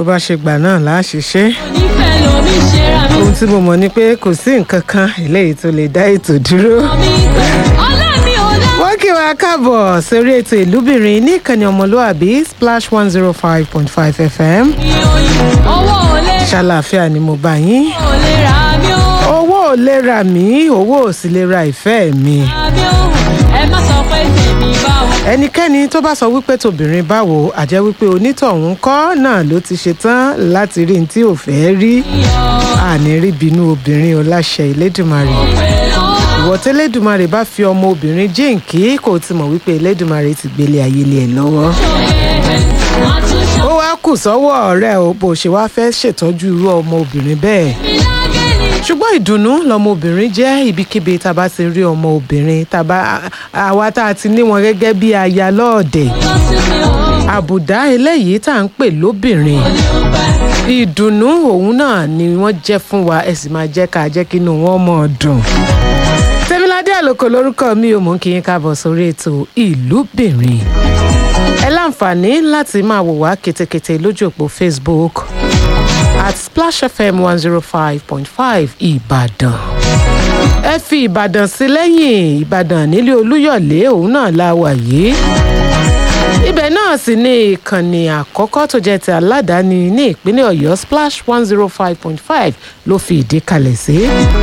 bó bá ṣe gbà náà là á ṣiṣẹ́ onífẹ́ lomi ṣe ra mi. ohun tí mo mọ̀ ni pé kò sí nǹkan kan eléyìí tó lè dá ètò dúró. mi ọlá mi ò dá. wọ́n kí wa káàbọ̀ sórí ètò ìlúbìnrin ní ìkànnì ọmọlúàbí splash one zero five point five fm mi ò yí owó ò lè ṣàlàáfíà ni mo bá yín. ò lè ra mi ó. owó ò lè ra mí owó ò sì lè ra ìfẹ́ mi. ra mi ó. ẹ má sọ pé tèmi bá wò. ẹnikẹ́ni tó bá sọ wípé tobìnrin báwo àjẹ́ wípé onítọ̀hún kọ́ náà ló ti ṣetán láti rí ní tí ò fẹ́ rí àní rí bínú obìnrin o láṣẹ ìlédùmarè ìwọ tẹ́lẹ̀dùmarè bá fi ọmọ obìnrin jíǹkí kò ti mọ̀ wípé ìlédùmarè ti gbélé ayé lé ẹ lọ́wọ́ ó wá kù sọ́wọ́ ọ̀rẹ́ o bó ṣe wá fẹ́ ṣètọ́jú irú ọmọ obìnrin bẹ́ẹ̀ ṣùgbọ́n ìdùnnú lọmọbìnrin jẹ́ ibikíbi tá a bá ti rí ọmọ obìnrin tá a bá àwa tá a ti ní wọn gẹ́gẹ́ bí aya lọ́ọ̀dẹ̀ àbùdá eléyìí tá à ń pè lóbìnrin ìdùnnú òun náà ni wọ́n jẹ́ fún wa ẹ sì máa jẹ́ ká jẹ́ kí inú wọn mọ̀ ọ́ dùn. tẹ́míládé àlòkò lórúkọ mi ò mú kí yín káàbọ̀ sórí ètò ìlúbìnrin. ẹ láǹfààní láti máa wò wá ketekete lójú òpó facebook at splash fm one zero five point five ìbàdàn. ẹ fi ìbàdàn sí lẹ́yìn ìbàdàn nílé olúyọ̀lé òun náà la wà yìí ibẹ̀ náà sì ni ìkànnì àkọ́kọ́ tó jẹ́ ti aládàáni ní ìpínlẹ̀ ọ̀yọ́ splash one zero five point five ló fi ìdí kalẹ̀ sí.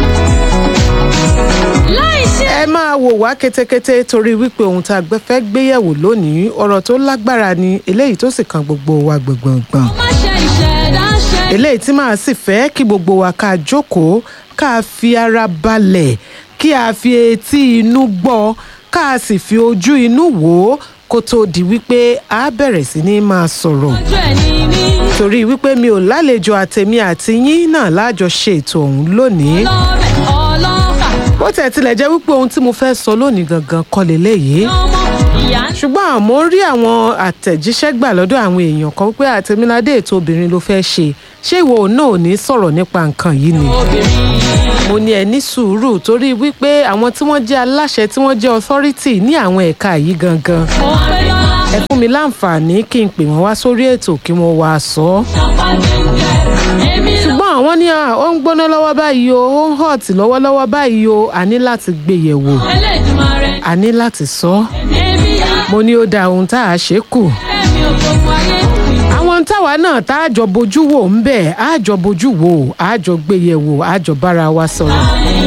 láì ṣe ẹ máa wò wá ketekete torí wípé ohun tá a gbẹ fẹ́ gbéyẹ̀wò lónìí ọ̀rọ̀ tó lágbára ni eléyìí tó sì kan gbogbo wa gbọ̀ngbọ̀ngbọ̀n má ṣe ìṣẹ̀dá ṣe. eléyìí tí màá sì fẹ́ kí gbogbo wa ká jókòó ká fi ara balẹ̀ kí a fi etí inú gbọ́ ká sì fi ojú inú wò ó kó tó di wípé a bẹ̀rẹ̀ sí ní máa sọ̀rọ̀ ojú ẹ̀ ní mí. torí wípé mi ò lálejò àtẹ̀mí àti yín náà lájọ ṣe ètò ọ̀hún lónìí lọ́bẹ̀ ọlọ́kà bó tẹ̀ tilẹ̀ jẹ́ wípé ohun tí mo fẹ́ sọ lónìí gangan kọ́ leléyìí ọmọ ìyá ṣùgbọ́n àmọ́ rí àwọn àtẹ̀jíṣẹ́ gbà lọ́dọ̀ àwọn èèyàn kan wípé àtẹ̀míládé ètò obìnrin ló fẹ́ ṣe ṣé ìwọ náà ò ní sọ̀rọ̀ nípa nǹkan yìí ni obìnrin. mo ní ẹ ní sùúrù torí wípé àwọn tí wọ́n jẹ́ aláṣẹ tí wọ́n jẹ́ authority ní àwọn ẹ̀ka yìí gangan mo pé lọ́la. ẹ fún mi láǹfààní kí n pè wọ́n wá sórí ètò kí wọ́n wá sọ ọ́ ṣọpá gẹ́gẹ́ èmi lọ. ṣùgbọ́n àwọn ní à, ó ń gbóná lọ́wọ́ báyìí o ó ń hot lọ́wọ́lọ́wọ́ báyìí o a ní láti gbé yẹ̀wò Elédùmarè a ní láti sọ ọ́ èmi yá. mo ní ó da ohun tá a ṣe kù ẹ̀mí ò gbogbo ayé. àwọn táwa náà tá a jọ bojú wò ń bẹ̀ á jọ bojú wò á jọ gbé yẹ̀wò á jọ bára wa sọ̀rọ̀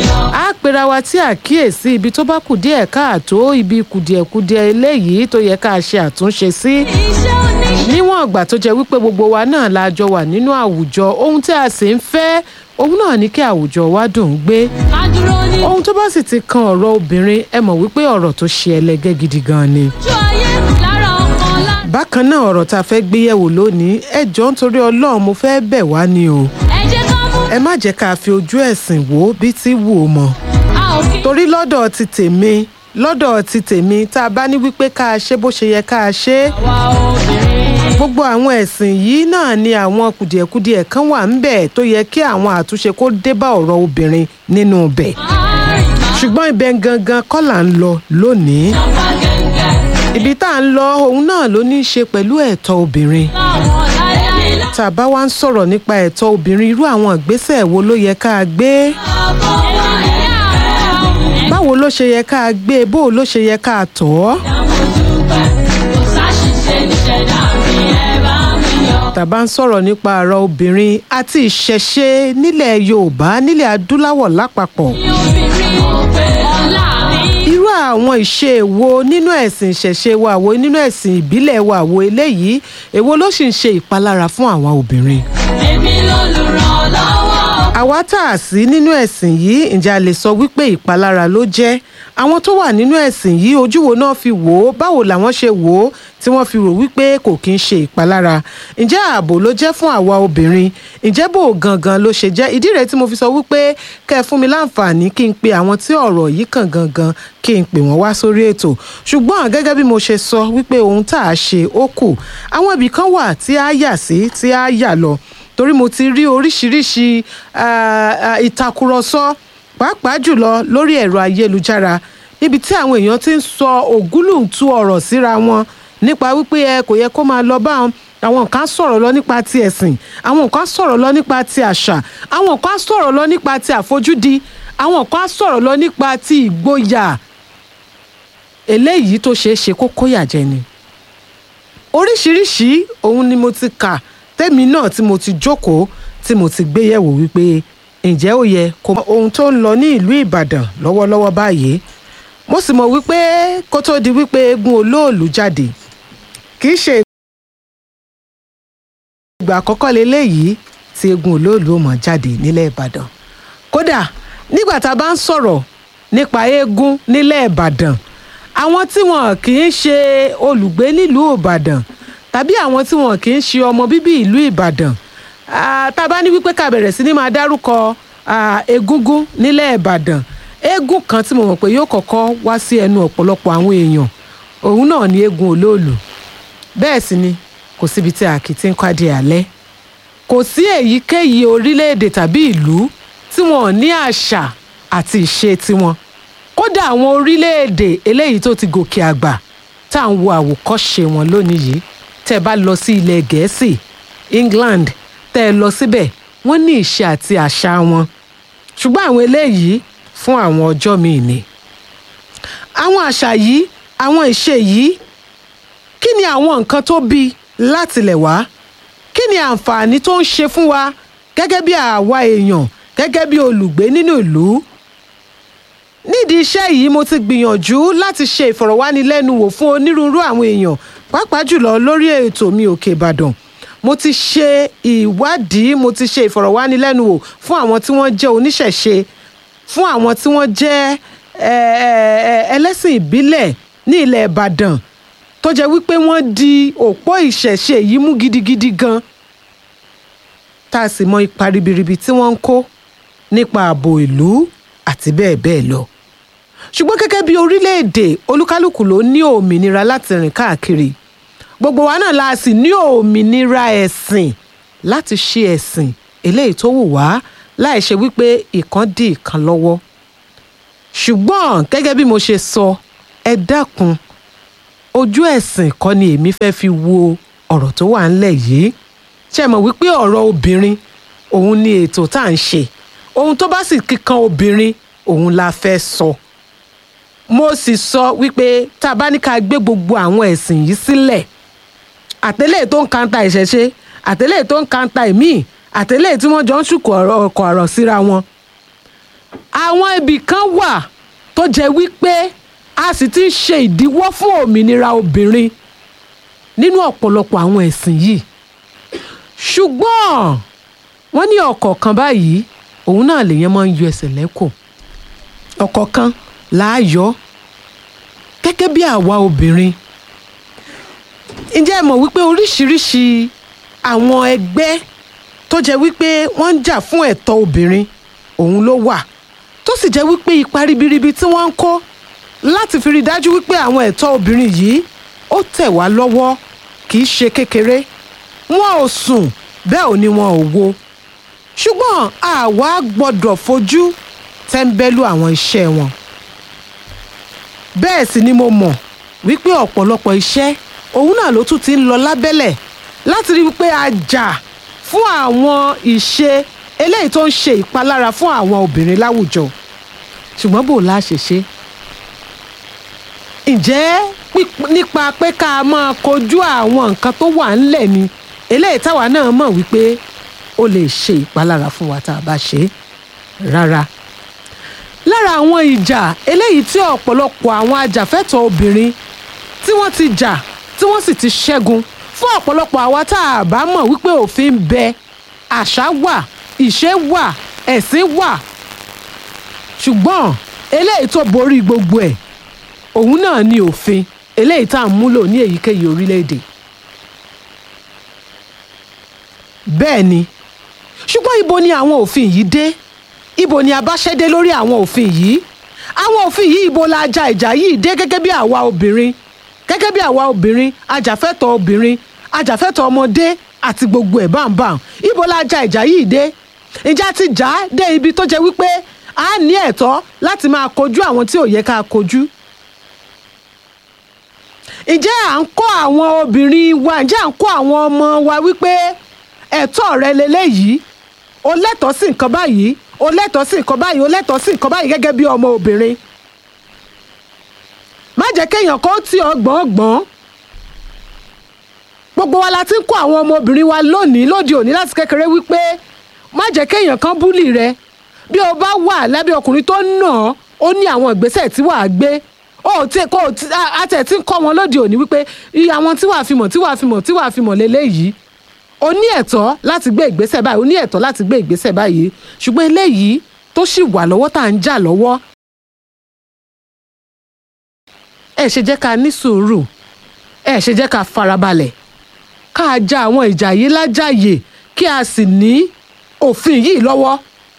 á pera wa tí àkíyèsí ibi tó bá kù díẹ̀ káàtó ibi kùdìẹ̀kudiẹ eléyìí tó yẹ ká ṣe àtúnṣe sí iṣẹ́ oníṣẹ́. níwọ̀n ìgbà tó jẹ́ wípé gbogbo wa náà la jọ wà nínú àwùjọ ohun tí a sì ń fẹ́ òun náà ní kí àwùjọ wa dùn ún gbé ká dúró ní ohun tó bá sì ti kan ọ̀rọ̀ obìnrin ẹ mọ̀ wípé ọ̀rọ̀ tó ṣe ẹlẹgẹ́ gidi gan ni. ojú ayé lára ọkọ ọlá. bákan náà ọ̀rọ̀ tá a fẹ́ gbé yẹ̀wò lónìí ẹ jọ̀ọ́ nítorí ọlọ́run mo fẹ́ bẹ̀ wá ni o ẹ jẹ́ ká mú. ẹ má jẹ́ ká fi ojú ẹ̀sìn wò ó bí tí wù ó mọ̀ a ò kí. torí lọ́dọ̀ ti tèmi lọ́dọ̀ ti tèmi tá a bá ní wípé ká a ṣe bó ṣe yẹ ká a ṣe é wa obìnrin. gbogbo àwọn ẹ̀sìn yìí náà ni àwọn kùdìẹ̀kudiẹ̀ kan wà ń bẹ̀ tó yẹ kí àwọn àtúnṣe kó dé bá ọ̀rọ̀ obìnrin nínú ibẹ̀ àárín máa ṣùgbọ́n ibẹ̀ gangan kọ́ là ń lọ lónìí ṣọpá gẹ́gẹ́. ibi tá à ń lọ òun náà ló ní í ṣe pẹ̀lú ẹ̀tọ́ obìnrin láwọn láyé lá. tá a bá wá ń sọ̀rọ̀ nípa ẹ̀tọ́ obìnrin irú àwọn ìgbésẹ̀ wo ló yẹ ká a gbé ọkọ wa ìyá rẹ̀. báwo ló ṣe yẹ ká a gbé bó ló ṣe yẹ ká a tọ̀ ọ́ dúpẹ́ kò sáṣìṣe níṣẹ̀dá mi ẹ bá mi yọ. tàbá ń sọ̀rọ̀ nípa ọ̀rọ̀ obìnrin àti ìṣẹ̀ṣe nílẹ̀ yorùbá nílẹ̀ adúláwọ̀ lápapọ̀ ní obìnrin ò pé ọlá mi. irú àwọn ìṣe wo nínú ẹ̀sìn ìṣẹ̀ṣe wa wo nínú ẹ̀sìn ìbílẹ̀ wa wo eléyìí èwo ló sì ń ṣe ìpalára fún àwọn obìnrin èmi lolùrànlọ́wọ́. àwa tá a sí nínú ẹ̀sìn yìí ǹjẹ́ a lè sọ wípé ìpalára ló jẹ́ àwọn tó wà nínú ẹ̀sìn yìí ojú wo náà fi wò ó báwo làwọn ṣe wò ó tí wọ́n fi rò wípé kò kí ń ṣe ìpalára ǹjẹ́ ààbò ló jẹ́ fún àwa obìnrin ǹjẹ́ bò gangan ló ṣe jẹ́ ìdí rẹ̀ tí mo fi sọ wípé kẹ́ ẹ fún mi láǹfààní kí n pe àwọn tí ọ̀rọ̀ yìí kàn gangan kí n pè wọ́n wá sórí ètò ṣùgbọ́n gẹ́gẹ́ bí mo ṣe sọ wípé ohun tá a ṣe ó kù àwọn ibì kan wà tí a yà sí tí a yà lọ torí mo ti rí oríṣiríṣi ah, ah, ìtàkùrọ̀sọ pàápàá jùlọ lórí ẹ̀rọ ayélujára níbi tí àwọn èèyàn ti ń sọ ògúlùntú ọ̀rọ̀ síra wọn nípa wípé ẹ kò yẹ kó máa lọ báwọn àwọn kan á sọ̀rọ̀ lọ nípa ti ẹ̀sìn àwọn kan á sọ̀rọ̀ lọ nípa ti àṣà àwọn kan á sọ̀rọ̀ lọ nípa ti àfojúdi àwọn kan á sọ̀rọ̀ lọ nípa ti ìgboyà eléyìí tó ṣeé ṣe kó kóyà jẹ ni oríṣiríṣi ohun ni mo ti kà tẹ́mi náà tí mo ti jókòó tí mo ti gbé yẹ̀wò wípé ǹjẹ́ ó yẹ kó mọ ohun tó ń lọ ní ìlú Ìbàdàn lọ́wọ́lọ́wọ́ báyìí mo sì mọ̀ wípé kó tó di wípé eégún olóòlù jáde kì í ṣe ìgbà àkọ́kọ́ leléyìí tí eégún olóòlù ó mọ̀ jáde nílẹ̀ Ìbàdàn kódà nígbà tá a bá ń sọ̀rọ̀ nípa eégún nílẹ̀ Ìbàdàn àwọn tí wọn kì í ṣe olùgbé nílùú Ìbàdàn tàbí àwọn tí wọn kì í ṣe ọmọ bíbí ìlú Ìbàdàn Ah, tá a bá ní wípé ká bẹ̀rẹ̀ sí ní máa dárúkọ ah, egúngún nílẹ̀ Ìbàdàn eégún kan tí mo mọ̀ pé yóò kọ́kọ́ wá sí ẹnu ọ̀pọ̀lọpọ̀ àwọn èèyàn òun náà ni eégún olóòlù bẹ́ẹ̀ sì ni kò síbi tí a kì í ti ń kwádìí alẹ́ kò sí èyíkéyìí orílẹ̀-èdè tàbí ìlú tí wọn ò ní àṣà àti ìṣe tiwọn kódà àwọn orílẹ̀-èdè eléyìí tó ti gòkè àgbà tá à ń wo àwòkọ́ṣe wọn lónìí yìí tẹ́ ẹ bá lọ sí ilẹ̀ Gẹ̀ẹ́sì England tẹ́ ẹ lọ síbẹ̀ wọ́n ní ìṣe àti àṣà wọn ṣùgbọ́n àwọn eléyìí fún àwọn ọjọ́ míì ni. àwọn àṣà yìí àwọn ìṣe yìí kí ni àwọn nǹkan tó bí látilẹ̀ wá kí ni àǹfààní tó ń ṣe fún wa gẹ́gẹ́ bí àwa èèyàn gẹ́gẹ́ bí olùgbé nínú ìlú nídìí iṣẹ́ yìí mo ti gbìyànjú láti ṣe ìfọ̀rọ̀wánilẹ́nuwò fún onírúurú àwọn èèyàn pàápàá jùlọ lórí ètò mi òkè ìbàdàn mo ti ṣe ìwádìí mo ti ṣe ìfọ̀rọ̀wánilẹ́nuwò fún àwọn tí wọ́n jẹ́ oníṣẹ̀ṣe fún àwọn tí wọ́n jẹ́ ẹ, ẹ, ẹ, ẹlẹ́sìn ìbílẹ̀ ní ilẹ̀ ìbàdàn tó jẹ́ wípé wọ́n di òpó ìṣẹ̀ṣe yìí mú gidigidi gan tá a sì mọ ipa ribiribi tí wọ́n ń kó nípa ààbò ìlú àti bẹ́ẹ̀ bẹ́ẹ̀ lọ ṣùgbọ́n gẹ́gẹ́ bí orílẹ̀-èdè olúkálùkù ló ní òmìnira láti rìn káàkiri gbogbo wa náà la sì ní òmìnira ẹ̀sìn láti ṣe ẹ̀sìn eléyìí tó wù wá láì ṣe wípé ìkan dí ìkan lọ́wọ́ ṣùgbọ́n gẹ́gẹ́ bí mo ṣe sọ ẹ dákun ojú ẹ̀sìn kọ́ ni èmi fẹ́ fi wo ọ̀rọ̀ tó wà ńlẹ̀ yìí ṣe mọ̀ wípé ọ̀rọ̀ obìnrin òun ni ètò tá à ń ṣe ohun tó bá sì kíkan obìnrin òun la fẹ́ sọ mo sì sọ wípé tá a bá ní ká gbé gbogbo àwọn ẹ̀sìn yìí sílẹ̀ àtẹlẹ́ tó ń kanta ìṣẹ̀ṣe àtẹlẹ́ tó ń kanta ìmíì àtẹlẹ́ tí wọ́n jọ ń ṣùkọ̀ ọ̀rọ̀ ọkọ̀ ọ̀rọ̀ síra wọn. àwọn ibì kan wà tó jẹ́ wípé a sì ti ń ṣe ìdíwọ́ fún òmìnira obìnrin nínú ọ̀pọ̀lọpọ̀ àwọn ẹ̀sìn yìí ṣùgbọ́n wọ́n ní ọ̀kọ̀ọ̀kan báyìí òun náà lèèyàn máa ń yọ ẹsẹ̀ lẹ́kọ̀ọ́ ọ̀kọ̀ọ̀kan láàyò gẹ́gẹ́ bí àwa obìnrin ǹjẹ́ ẹ mọ̀ wípé oríṣiríṣi àwọn ẹgbẹ́ tó jẹ́ wípé wọ́n ń jà fún ẹ̀tọ́ obìnrin òun ló wà tó sì jẹ́ wípé ipa ribiribi tí wọ́n ń kó láti fi rí dájú wípé àwọn ẹ̀tọ́ obìnrin yìí ó tẹ̀ wá lọ́wọ́ kì í ṣe kékeré wọn ò sùn bẹ́ẹ̀ ò ní wọn ò wo ṣùgbọ́n àwa gbọ́dọ̀ fojú tẹ́ńbẹ́lú àwọn iṣẹ́ wọn bẹ́ẹ̀ sì ni mo mọ̀ wípé ọ̀pọ̀lọpọ̀ iṣẹ́ òun náà ló tún ti ń lọ lábẹ́lẹ̀ láti rí wípé a jà fún àwọn ìṣe eléyìí tó ń ṣe ìpalára fún àwọn obìnrin láwùjọ ṣùgbọ́n bò la ṣe ṣe ǹjẹ́ píp- nípa pé ká máa kojú àwọn nǹkan tó wà ńlẹ̀ ni eléyìí táwa náà mọ̀ wípé ó lè ṣe ìpalára fún wa tá a bá ṣe é rárá lára àwọn ìjà eléyìí tí ọ̀pọ̀lọpọ̀ àwọn ajàfẹ́tọ̀ọ́ obìnrin tí wọ́n ti jà tí wọ́n sì ti ṣẹ́gun fún ọ̀pọ̀lọpọ̀ àwa tá a bá mọ̀ wípé òfin ń bẹ àṣà wà ìṣe wà ẹ̀sìn wà ṣùgbọ́n eléyìí tó borí gbogbo ẹ̀ òun náà ni òfin eléyìí tá à ń múlò ní èyíkéyìí orílẹ̀-èdè bẹ́ẹ̀ ni ṣùgbọ́n ibo ni àwọn òfin yìí dé ibo ni abáṣẹ́dé lórí àwọn òfin yìí àwọn òfin yìí ibo la ja ìjà yìí dé gẹ́gẹ́ bí àwa obìnrin gẹ́gẹ́ bí àwa obìnrin ajàfẹ́tọ̀ọ́ obìnrin ajàfẹ́tọ̀ọ́ ọmọdé àti gbogbo ẹ̀ báńbáń ibo la ja ìjà yìí dé ìjà ti jà á dé ibi tó jẹ́ wípé a ní ẹ̀tọ́ láti máa kojú àwọn tí ò yẹ ká kojú ǹjẹ́ à ń kọ́ àwọn obìnrin wa ǹjẹ́ à ń kọ́ àwọn ọmọ wa wípé ẹ̀tọ́ rẹ leléyìí o lẹ́tọ̀ọ́ sí nǹkan báyìí o lẹ́tọ̀ọ́ sí nǹkan báyìí o lẹ́tọ̀ọ́ sí nǹkan báyìí gẹ́gẹ́ bí ọmọ obìnrin má jẹ́ kéèyàn kó tì ọ́ gbọ̀ngbọ̀n gbogbo wa la ti ń kọ́ àwọn ọmọbìnrin wa lónìí lóde òní láti kékeré wípé má jẹ́ kéèyàn kan búlì rẹ bí o bá wà lábẹ́ ọkùnrin tó nà ọ́ ó ní àwọn ìgbésẹ̀ tí wàá gbé ó ti kó àtẹ̀ tí ń kọ́ wọn lóde òní wípé iye àwọn tí wàá fi mọ̀ tí wàá fi mọ̀ tí wàá fi mọ̀ lélẹ́yìí o ní ẹ̀tọ́ láti gbé ìgbésẹ̀ báyìí o ní ẹ̀tọ́ láti gbé ìgbésẹ̀ báyìí ṣùgbọ́n eléyìí tó sì wà lọ́wọ́ tá à ń jà lọ́wọ́ ẹ ṣe jẹ́ ká ní sùúrù ẹ ṣe jẹ́ ká farabalẹ̀ ká ja àwọn ìjà yìí lájàyè kí a sì ní òfin yìí lọ́wọ́.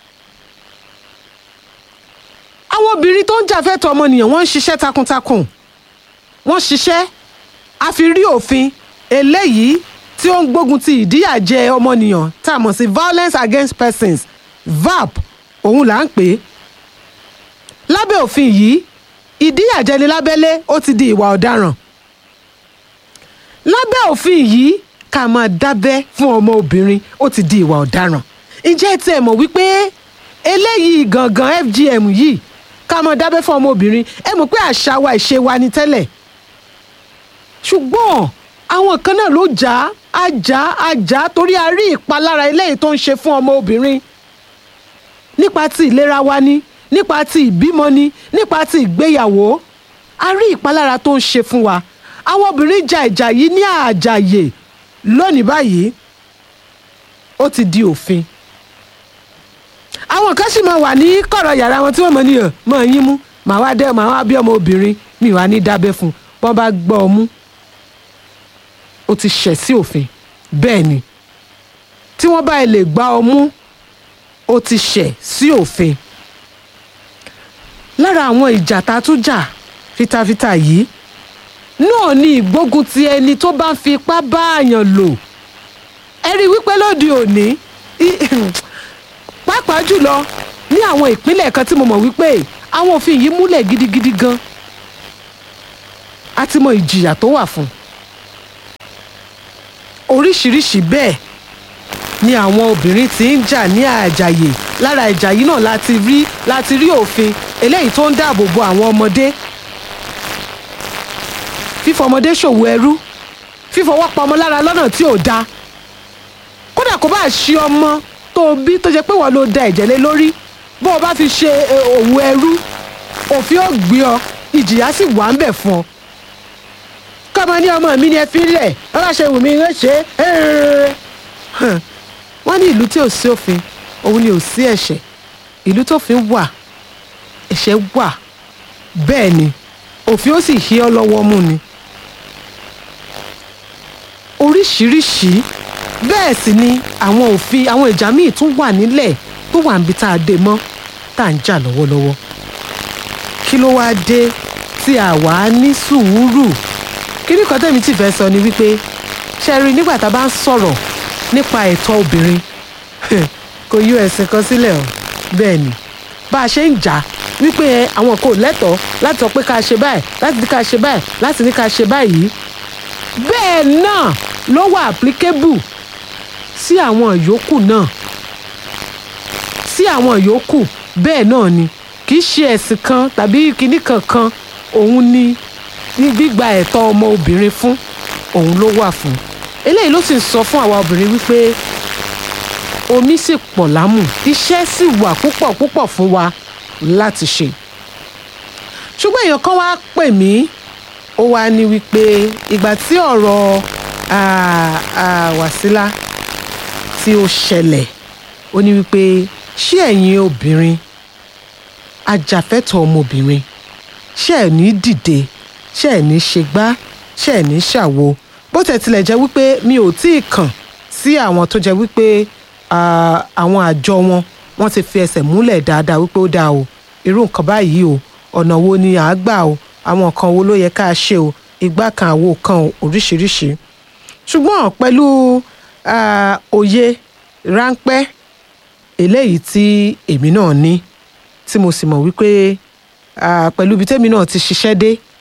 àwọn obìnrin tó ń jà fẹ́tọ̀ ọmọnìyàn wọ́n ń ṣiṣẹ́ takuntakun wọ́n ṣiṣẹ́ a fi rí òfin eléyìí tí ó ń gbógun ti ìdíyàjẹ ọmọnìyàn tá a mọ̀ sí violence against persons VAP òun là ń pè é lábẹ́ òfin yìí ìdíyàjẹni lábẹ́lé ó ti di ìwà ọ̀daràn lábẹ́ òfin yìí ká máa dábẹ́ fún ọmọ obìnrin ó ti di ìwà ọ̀daràn ǹjẹ́ tí ẹ mọ̀ wípé eléyìí gangan FGM yìí ká máa dábẹ́ fún ọmọ obìnrin ẹ mọ̀ pé àṣà wa ìṣe wa ni tẹ́lẹ̀ ṣùgbọ́n àwọn kan náà ló jà á jà á jà á torí a rí ìpalára eléyìí tó ń ṣe fún ọmọ obìnrin nípa ti ìlera wa ni nípa ti ìbímọ ni nípa ti ìgbéyàwó a rí ìpalára tó ń ṣe fún wa àwọn obìnrin ja ìjà yìí ní àjàyè lónìí báyìí ó ti di òfin àwọn kan sì máa wà ní kọ̀rọ̀ yàrá wọn tí wọ́n mọ̀ ní ọ̀ mọ̀ yín mú màá wá dẹ́ màá wá bí ọmọ obìnrin mi wá ní dábẹ́ fún un wọ́n bá gbọ́ ọ mú ó ti ṣẹ̀ sí òfin bẹ́ẹ̀ ni tí wọ́n bá lè gbá ọ mú ó ti ṣẹ̀ sí òfin lára àwọn ìjà tá a tún jà fitafita yìí náà ni ìgbógun ti ẹni tó bá ń fi ipá bá àyàn lò ẹ rí i wípé lóde òní pàápàá jùlọ ní àwọn ìpínlẹ̀ kan tí mo mọ̀ wípé àwọn òfin yìí múlẹ̀ gidigidi gan a ti mọ ìjìyà tó wà fún oríṣiríṣi bẹ́ẹ̀ ni àwọn obìnrin ti ń jà ní àjàyè lára ìjà yìí náà láti rí láti rí òfin eléyìí tó ń dáàbò bo àwọn ọmọdé fífọmọdé ṣòwò ẹrú fífọwọ́ pa ọmọ lára lọ́nà tí ò dáa kódà kó bá ṣe ọmọ tó bí tó jẹ́ pé wọ́n ló da ẹ̀jẹ̀ lé lórí bó o bá fi ṣe òwò ẹrú òfin ò gbé ọ ìjìyà sì wà ń bẹ̀ fún ọ kọ́mọ ní ọmọ mi ni ẹ fi lẹ̀ wọ́n bá ṣe wù mí ń ṣe é wọ́n ní ìlú tí ò sí òfin òun ni ò sí ẹ̀ṣẹ̀ ìlú tófin wà ẹ̀ṣẹ̀ wà bẹ́ẹ̀ ni òfin ó sì hí ọ lọ́wọ́ mú ni oríṣiríṣi bẹ́ẹ̀ sì ni àwọn òfin àwọn ìjà míì tún wà nílẹ̀ tó wà níbi tá a dé mọ́ tá à ń jà lọ́wọ́lọ́wọ́ kí ló wáá dé tí a wà á ní sùúrù kíní kan tẹ̀mí tì fẹ́ sọ ni wípé ṣe rí nígbà tá a bá ń sọ̀rọ̀ nípa ẹ̀tọ́ obìnrin kò yọ ẹ̀sìn kan sílẹ̀ o bẹ́ẹ̀ ni bá a ṣe ń jà wípé àwọn kò lẹ́tọ̀ọ́ láti sọ pé ká ṣe báyìí láti ní ká ṣe báyìí láti ní ká ṣe báyìí bẹ́ẹ̀ náà ló wà applicable sí àwọn yòókù náà sí àwọn yòókù bẹ́ẹ̀ náà ni kì í ṣe ẹ̀sìn kan tàbí kinní kankan òun ni ní gbígba ẹ̀tọ́ ọmọ obìnrin fún òun ló wà fún eléyìí ló sì ń sọ fún àwa obìnrin wípé omi sì pọ̀ lámù iṣẹ́ sì wà púpọ̀ púpọ̀ fún wa láti ṣe ṣùgbọ́n èèyàn kan wá pè mí ó wá ní wípé ìgbà tí ọ̀rọ̀ Wàsílà tí ó ṣẹlẹ̀ ó ní wípé ṣé ẹ̀yin obìnrin ajàfẹ́tọ̀ ọmọbìnrin ṣé ẹ̀ ní dìde ṣé ẹ̀ ní ṣe gbá ṣé ẹ̀ ní ṣàwo bó tẹ̀ tilẹ̀ jẹ́ wípé mi ò tí ì kàn sí àwọn tó jẹ́ wípé àwọn àjọ wọn wọ́n ti fi ẹsẹ̀ múlẹ̀ dáadáa wípé ó dáa o irú nǹkan báyìí o ọ̀nà wo ni à á gbà o àwọn nǹkan wo ló yẹ ká ṣe o ìgbà kan àwo kan o oríṣiríṣi ṣùgbọ́n pẹ̀lú òye ráńpẹ́ eléyìí tí èmi náà ní tí mo sì mọ̀ wípé pẹ̀lú ibi tẹ́mi náà ti ṣiṣẹ́ dé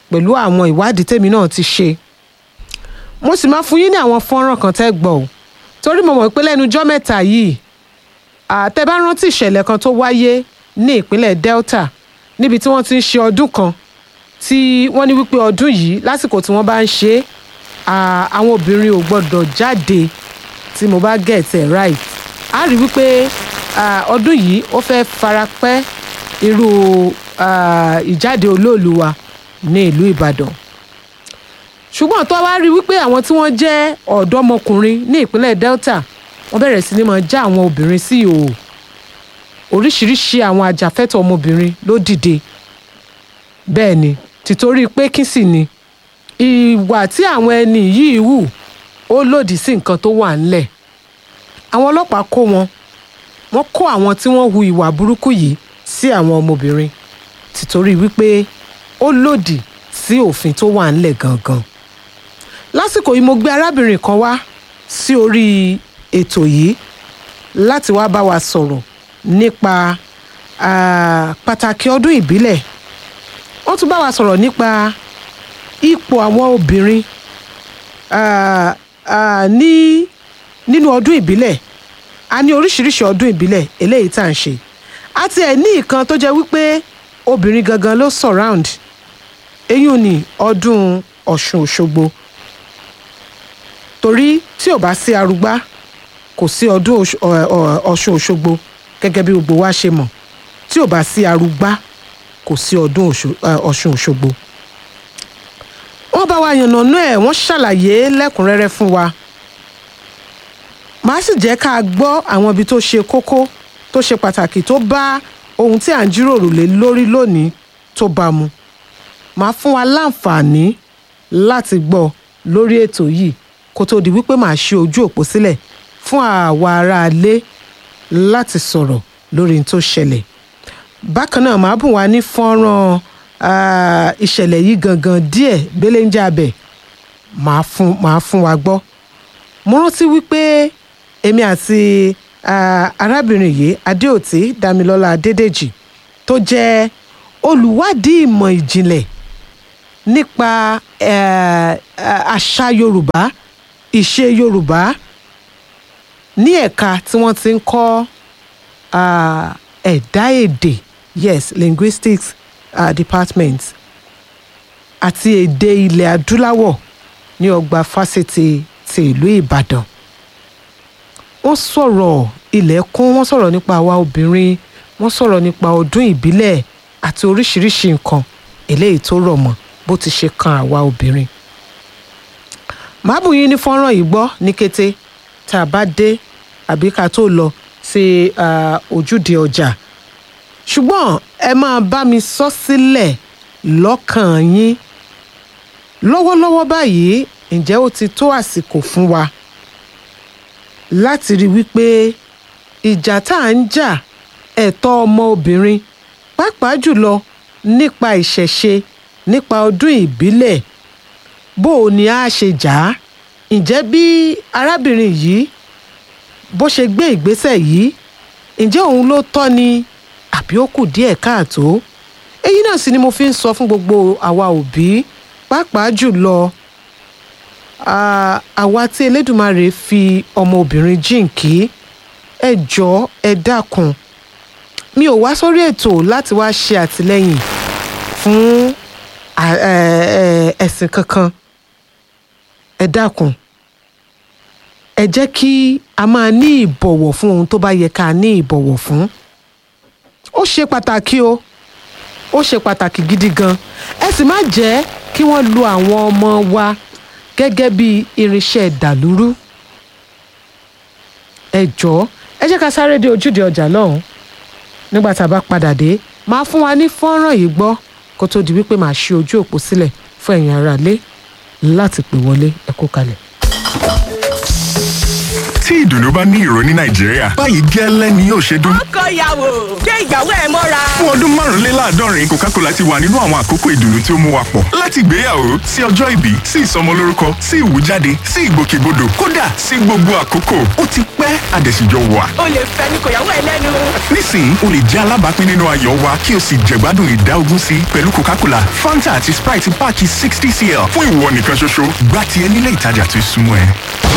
pẹ̀lú àwọn ìwádìí tèmi náà ti ṣe mo sì máa fún yín ní àwọn fọ́nrán kan tẹ́ gbọ́ ò torí mo mọ̀ pé lẹ́nu ijọ́ mẹ́ta yìí àtẹ bá rántí ìṣẹ̀lẹ̀ kan tó wáyé ní ìpínlẹ̀ Delta níbi tí wọ́n ti ń ṣe ọdún kan tí wọ́n ní wípé ọdún yìí lásìkò tí wọ́n bá ń ṣe é à, àwọn obìnrin ò gbọ́dọ̀ jáde tí mo bá get it right a rí wípé à, ọdún yìí ó fẹ́ farapẹ́ irú à, ìjáde olóòlù wa ní ìlú Ìbàdàn ṣùgbọ́n tó wá rí wípé àwọn tí wọ́n jẹ́ ọ̀dọ́mọkùnrin ní ìpínlẹ̀ Delta wọ́n bẹ̀rẹ̀ sí ni máa já àwọn obìnrin sí ìhòòhò oríṣiríṣi àwọn ajàfẹ́tọ̀ ọmọbìnrin ló dìde bẹ́ẹ̀ ni tìtorí pé kí sì ni ìwà tí àwọn ẹni yìí hù ó lòdì sí nǹkan tó wà ńlẹ̀ àwọn ọlọ́pàá kó wọn wọ́n kó àwọn tí wọ́n hu ìwà burúkú yìí sí àwọn ọmọbìnrin tìtorí wípé ó lòdì sí òfin tó wà ńlẹ̀ gangan lásìkò yìí mo gbé arábìnrin kan wá sí orí ètò yìí láti wá bá wa sọ̀rọ̀ nípa ah, pàtàkì ọdún ìbílẹ̀ wọ́n tún bá wa sọ̀rọ̀ nípa ipò àwọn obìnrin ah, ah, ní nínú ọdún ìbílẹ̀ a ní oríṣiríṣi ọdún ìbílẹ̀ eléyìí tá à ń ṣe àti ẹ̀ ní ìkan tó jẹ́ wípé obìnrin gangan ló surround eyín ní ọdún Ọ̀ṣun Òṣogbo torí tí ò bá sí arúgbá kò sí ọdún Ọ̀ṣ- ọ̀- ọ̀- Ọ̀ṣun Òṣogbo gẹ́gẹ́ bí gbogbo wa ṣe mọ̀ tí ò bá sí arúgbá kò sí ọdún Ọ̀ṣun- ẹ̀, Ọ̀ṣun Òṣogbo wọ́n bá wa yànnàná ẹ̀ wọ́n ṣàlàyé lẹ́kùnrẹ́rẹ́ fún wa màá sì jẹ́ ká gbọ́ àwọn ibi tó ṣe kókó tó ṣe pàtàkì tó bá ohun tí à ń jíròrò lé lórí lónìí tó bá mu màá fún wa láǹfààní láti gbọ́ lórí ètò yìí kó tó di wípé màá ṣí ojú òpó sílẹ̀ fún àwa aráalé láti sọ̀rọ̀ lórí ohun tó ṣẹlẹ̀ bákan náà màá bùn wá ní fọ́nrán ah, ìṣẹ̀lẹ̀ yìí gangan díẹ̀ belenja abẹ màá fún màá fún wa gbọ́ mo rántí wípé èmi àti ah, arábìnrin yìí adéòtí damilọ́lá adédèjì tó jẹ́ olùwádìí ìmọ̀ ìjìnlẹ̀ nípa eh, eh, àṣà yorùbá ìṣe yorùbá ní ẹ̀ka tí wọ́n ti ń kọ́ ah, ẹ̀dá èdè yes linguistics uh, department àti èdè ilẹ̀ adúláwọ̀ ní ọgbà fásitì ti ìlú ìbàdàn wọ́n sọ̀rọ̀ ilẹ̀kùn wọ́n sọ̀rọ̀ nípa àwa obìnrin wọ́n sọ̀rọ̀ nípa ọdún ìbílẹ̀ àti oríṣiríṣi nǹkan eléyìí tó rọ̀ mọ́ bó ti ṣe kan àwa obìnrin màá bù yín ní fọ́nrán yìí gbọ́ ní kété tá a bá dé àbí ká tó lọ sí ah, ojúde ọjà ṣùgbọ́n ẹ máa bá mi sọ sílẹ̀ lọ́kàn yín lọ́wọ́lọ́wọ́ báyìí ǹjẹ́ ó ti tó àsìkò fún wa láti rí wípé ìjà tá à ń jà ẹ̀tọ́ ọmọ obìnrin pàápàá jùlọ nípa ìṣẹ̀ṣe nípa ọdún ìbílẹ̀ bó o ní a ṣe jà á ǹjẹ́ bí arábìnrin yìí bó ṣe gbé ìgbésẹ̀ yìí ǹjẹ́ òun ló tọ́ ni àbí ó kù díẹ̀ káàtó èyí náà sì ni mo fi ń sọ fún gbogbo àwa òbí pàápàá jùlọ ah, àwa tí Elédùmarè fi ọmọbìnrin jíǹkí ẹ jọ̀ọ́ ẹ dákun mi ò wá sórí ètò láti wá ṣe àtìlẹ́yìn fún à- ẹ- ẹ- ẹ̀sìn kankan ẹ dákun ẹ jẹ́ kí a máa ní ìbọ̀wọ̀ fún ohun tó bá yẹ ká ní ìbọ̀wọ̀ fún ó ṣe pàtàkì o ó ṣe pàtàkì gidi gan ẹ sì má jẹ́ kí wọ́n lo àwọn ọmọ wa gẹ́gẹ́ bí irinṣẹ́ dàlúrú ẹ jọ̀ọ́ ẹ jẹ́ ká sáré dé ojúde ọjà lọ́hùn nígbà tá a bá padà dé máa fún wa ní fọ́nrán yìí gbọ́ kó tó di wípé màá ṣí ojú òpó sílẹ̀ fún ẹ̀yin aráalé láti pè wọlé ẹ kú kalẹ̀. tí ìdùnnú bá ní ìró ní nàìjíríà báyìí gẹ́lẹ́ ni yóò ṣe dún. ọkọ ìyàwó gbé ìyàwó ẹ mọ́ra. fún ọdún márùnléláàádọ́rin coca-cola ti wà nínú àwọn àkókò ìdùnnú tí ó mú wa pọ̀ láti ìgbéyàwó sí ọjọ́ ìbí sí ìsọmọlórúkọ sí ìwújáde sí ìgbòkègbodò kódà sí gbogbo àkókò ó ti pẹ́ àdẹ̀síjọ wà. o lè fẹ́ ní kò yàwó ẹ lẹ́nu. nísìnyí o lè jẹ́ alábàápín nínú ayọ̀ wa kí o sì jẹ̀gbádùn ìdá ogún sí pẹ̀lú coca-cola fanta àti sprite páàkì sixty cl fún ìwọ nìkan ṣoṣo gbá tiẹ̀ nílé ìtajà tó súnmọ́ ẹ.